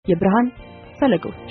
የብርሃን ፈለጎች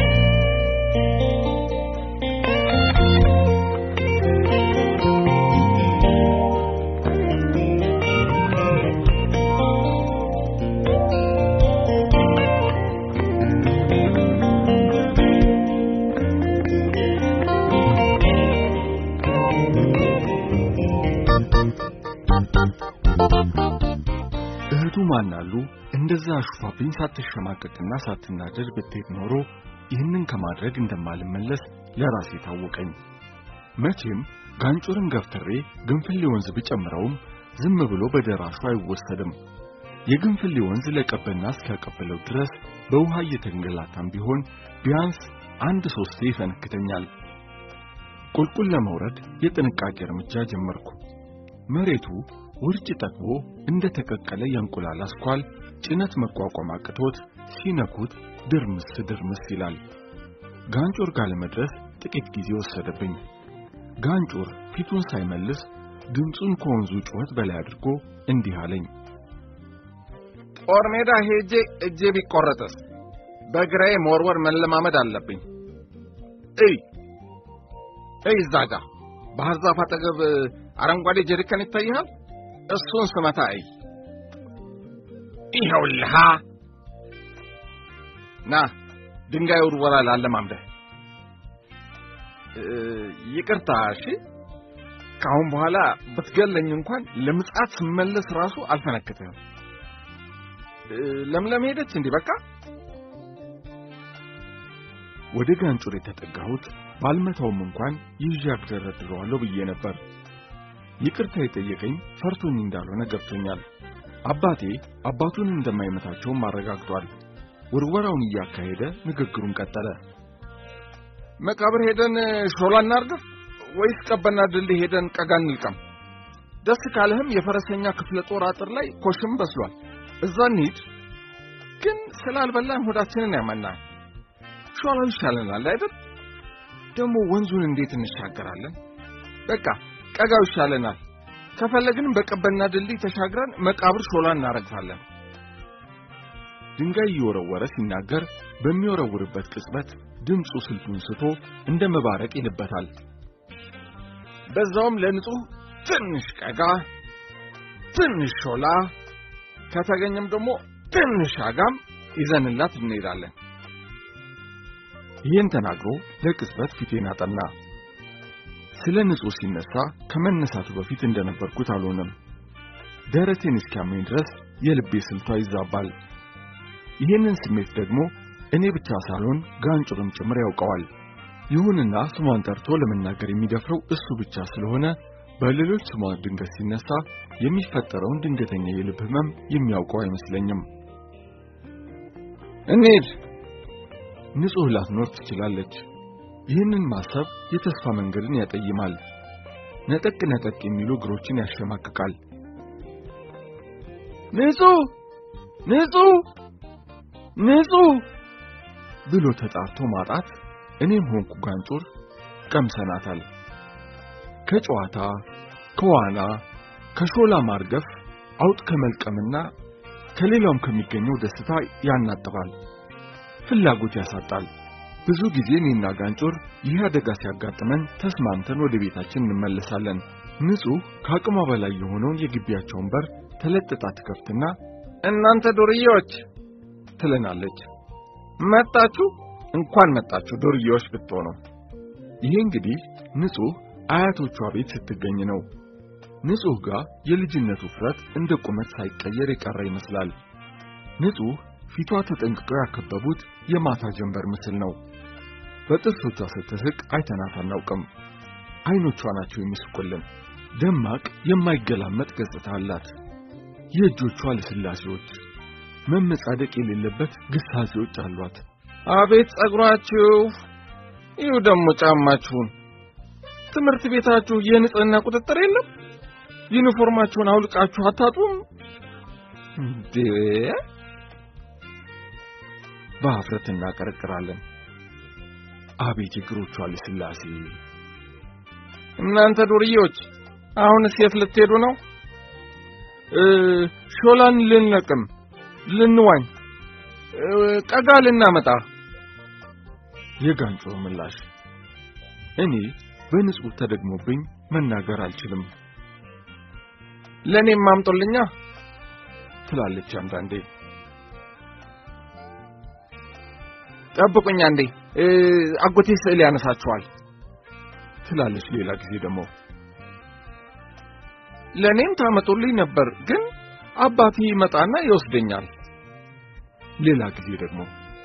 እህቱ ማናሉ እንደዛ አሹፋብኝ ሳትሸማቀቅና ሳትናደድ ብትሄድ ኖሮ ይህንን ከማድረግ እንደማልመለስ ለራሴ ታወቀኝ። መቼም ጋንጩርን ገፍትሬ ግንፍሌ ወንዝ ብጨምረውም ዝም ብሎ በደራሹ አይወሰድም። የግንፍሌ ወንዝ ለቀበና እስኪያቀብለው ድረስ በውሃ እየተንገላታም ቢሆን ቢያንስ አንድ ሶስቴ ይፈነክተኛል። ቁልቁል ለመውረድ የጥንቃቄ እርምጃ ጀመርኩ። መሬቱ ውርጭ ጠግቦ እንደ ተቀቀለ የእንቁላል አስኳል ጭነት መቋቋም አቅቶት ሲነኩት ድርምስ ድርምስ ይላል። ጋንጮር ጋር ለመድረስ ጥቂት ጊዜ ወሰደብኝ። ጋንጮር ፊቱን ሳይመልስ ድምፁን ከወንዙ ጩኸት በላይ አድርጎ እንዲህ አለኝ። ጦር ሜዳ ሄጄ እጄ ቢቆረጥስ በግራዬ መወርወር መለማመድ አለብኝ። እይ እይ፣ እዛ ጋ ባህር ዛፍ አጠገብ አረንጓዴ ጀሪካን ይታይሃል? እሱን ስመታ እይ። ይኸውልሃ ና ድንጋይ ውርወራ ላለማምደህ። ይቅርታ እሺ። ከአሁን በኋላ ብትገለኝ እንኳን ለምጽአት ስመለስ ራሱ አልፈነክትህም። ለምለም ሄደች እንዲህ በቃ ወደ ጋንጩር የተጠጋሁት ባልመታውም እንኳን ይዤ አግደረድረዋለሁ ብዬ ነበር። ይቅርታ የጠየቀኝ ፈርቶኝ እንዳልሆነ ገብቶኛል። አባቴ አባቱን እንደማይመታቸውም አረጋግጧል። ውርወራውን እያካሄደ ንግግሩን ቀጠለ። መቃብር ሄደን ሾላ እናርገፍ ወይስ ቀበና ድልድይ ሄደን ቀጋ እንልቀም? ደስ ካለህም የፈረሰኛ ክፍለ ጦር አጥር ላይ ኮሽም በስሏል። እዛ እንሂድ። ግን ስላልበላን ሆዳችንን ያመናል። ሾላው ይሻለናል አይደል? ደግሞ ወንዙን እንዴት እንሻገራለን? በቃ ቀጋው ይሻለናል። ከፈለግንም በቀበና ድልድይ ተሻግረን መቃብር ሾላ እናረግፋለን። ድንጋይ እየወረወረ ሲናገር በሚወረውርበት ቅጽበት ድምፁ ስልቱን ስቶ እንደ መባረቅ ይልበታል። በዛውም ለንጹህ ትንሽ ቀጋ፣ ትንሽ ሾላ፣ ከተገኘም ደግሞ ትንሽ አጋም ይዘንላት እንሄዳለን። ይህን ተናግሮ ለቅጽበት ፊቴን አጠና። ስለ ንጹህ ሲነሳ ከመነሳቱ በፊት እንደነበርኩት አልሆነም። ደረቴን እስኪያመኝ ድረስ የልቤ ስልቷ ይዛባል። ይህንን ስሜት ደግሞ እኔ ብቻ ሳልሆን ጋንጩርም ጭምር ያውቀዋል። ይሁንና ስሟን ጠርቶ ለመናገር የሚደፍረው እሱ ብቻ ስለሆነ በሌሎች ስሟ ድንገት ሲነሳ የሚፈጠረውን ድንገተኛ የልብ ህመም የሚያውቀው አይመስለኝም። እንሂድ። ንጹህ ላትኖር ትችላለች። ይህንን ማሰብ የተስፋ መንገድን ያጠይማል። ነጠቅ ነጠቅ የሚሉ እግሮችን ያሸማቅቃል። ንጹህ ንጹህ ንጹህ ብሎ ተጣርቶ ማጣት እኔም ሆንኩ ጋንጩር ቀምሰናታል። ከጨዋታ ከዋና ከሾላ ማርገፍ አውጥ ከመልቀምና ከሌላውም ከሚገኘው ደስታ ያናጥባል፣ ፍላጎት ያሳጣል። ብዙ ጊዜ እኔና ጋንጮር ይህ አደጋ ሲያጋጥመን ተስማምተን ወደ ቤታችን እንመለሳለን። ንጹህ ከአቅሟ በላይ የሆነውን የግቢያቸውን በር ተለጥጣ ትከፍትና እናንተ ዱርዬዎች ትለናለች። መጣችሁ? እንኳን መጣችሁ ዱርዬዎች ብትሆኑ። ይሄ እንግዲህ ንጹህ አያቶቿ ቤት ስትገኝ ነው። ንጹህ ጋር የልጅነቱ ውፍረት እንደ ቁመት ሳይቀየር የቀረ ይመስላል። ንጹህ ፊቷ ተጠንቅቀው ያከበቡት የማታ ጀንበር ምስል ነው። በጥርሶቿ ስትስቅ አይተናት አናውቅም። አይኖቿ ናቸው የሚስቁልን። ደማቅ የማይገላመጥ ገጽታ አላት። የእጆቿ ልስላሴዎች፣ መመጻደቅ የሌለበት ግሳጼዎች አሏት። አቤት ጸጉራችሁ! ይሁ ደግሞ ጫማችሁን። ትምህርት ቤታችሁ የንጽህና ቁጥጥር የለም? ዩኒፎርማችሁን አውልቃችሁ አታጡም እንዴ? በሀፍረት እናቀረቅራለን። አቤት የእግሮቿ ልስላሴ! እናንተ ዱርዬዎች አሁንስ የት ልትሄዱ ነው? ሾላን ልንለቅም ልንዋኝ። ቀጋ ልናመጣ። የጋንጮር ምላሽ እኔ በንጹህ ተደግሞብኝ መናገር አልችልም። ለእኔም ማምጦልኛ ትላለች አንዳንዴ። ጠብቁኝ አንዴ አጎቴ ስዕል ያነሳችኋል ትላለች ሌላ ጊዜ ደግሞ። ለእኔም ታመጡልኝ ነበር ግን አባቴ ይመጣና ይወስደኛል። ሌላ ጊዜ ደግሞ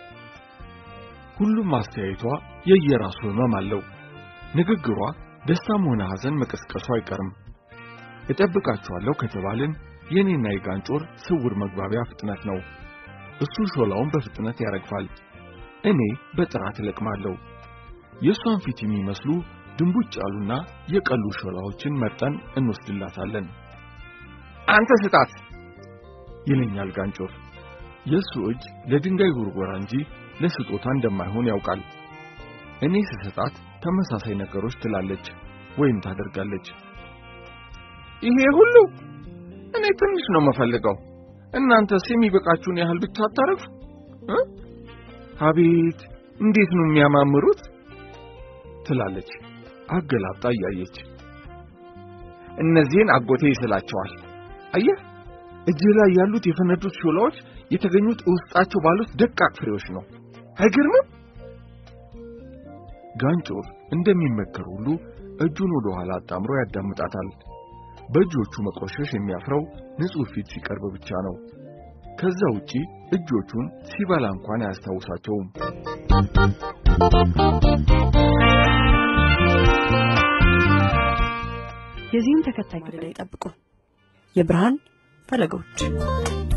ሁሉም አስተያየቷ የየራሱ ህመም አለው። ንግግሯ ደስታም ሆነ ሐዘን መቀስቀሱ አይቀርም። እጠብቃችኋለሁ ከተባልን የኔና የጋንጮር ስውር መግባቢያ ፍጥነት ነው። እሱ ሾላውን በፍጥነት ያረግፋል፣ እኔ በጥራት እለቅማለሁ። የእሷን ፊት የሚመስሉ ድንቡጭ ያሉና የቀሉ ሾላዎችን መርጠን እንወስድላታለን። አንተ ስጣት ይለኛል ጋንጮር። የእሱ እጅ ለድንጋይ ጉርጎራ እንጂ ለስጦታ እንደማይሆን ያውቃል። እኔ ስሰጣት ተመሳሳይ ነገሮች ትላለች ወይም ታደርጋለች። ይሄ ሁሉ እኔ ትንሽ ነው የምፈልገው። እናንተስ የሚበቃችሁን ያህል ብቻ አታረፉ? አቤት እንዴት ነው የሚያማምሩት! ትላለች አገላብጣ እያየች። እነዚህን አጎቴ ይስላቸዋል። አየህ እጅህ ላይ ያሉት የፈነዱት ሾላዎች የተገኙት ውስጣቸው ባሉት ደቃቅ ፍሬዎች ነው። አይገርምም? ጋንጮር እንደሚመከር ሁሉ እጁን ወደ ኋላ አጣምሮ ያዳምጣታል። በእጆቹ መቆሸሽ የሚያፍረው ንጹሕ ፊት ሲቀርብ ብቻ ነው። ከዛ ውጪ እጆቹን ሲበላ እንኳን አያስታውሳቸውም። የዚህን ተከታይ ክፍል ይጠብቁ። የብርሃን ፈለጎች